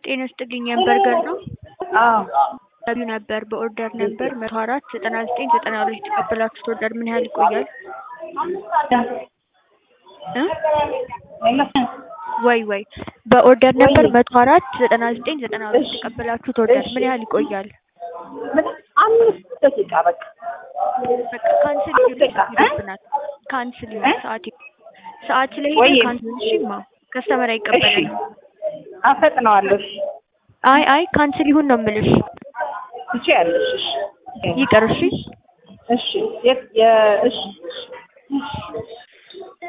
ጤና ይስጥልኝ የበርገር ነው? አዎ ገቢው ነበር በኦርደር ነበር መቶ አራት ዘጠና ዘጠኝ ዘጠና ሁለት የተቀበላችሁት ኦርደር ምን ያህል ይቆያል? እ ወይ ወይ በኦርደር ነበር መቶ አራት ዘጠና ዘጠኝ ዘጠና ሁለት የተቀበላችሁት ኦርደር ምን ያህል ይቆያል? አምስት ደቂቃ በቃ በቃ ካንስል ይሆንብናል። ካንስል ይሆን ሰዓት ሰዓት ላይ ወይ ካንስል እሺማ ከስተመር አይቀበለንም። አፈጥነዋለሁ። አይ አይ ካንስል ይሁን ነው የምልሽ። ትችያለሽ። እሺ ይቅር እሺ። እሺ የ- የ- እሺ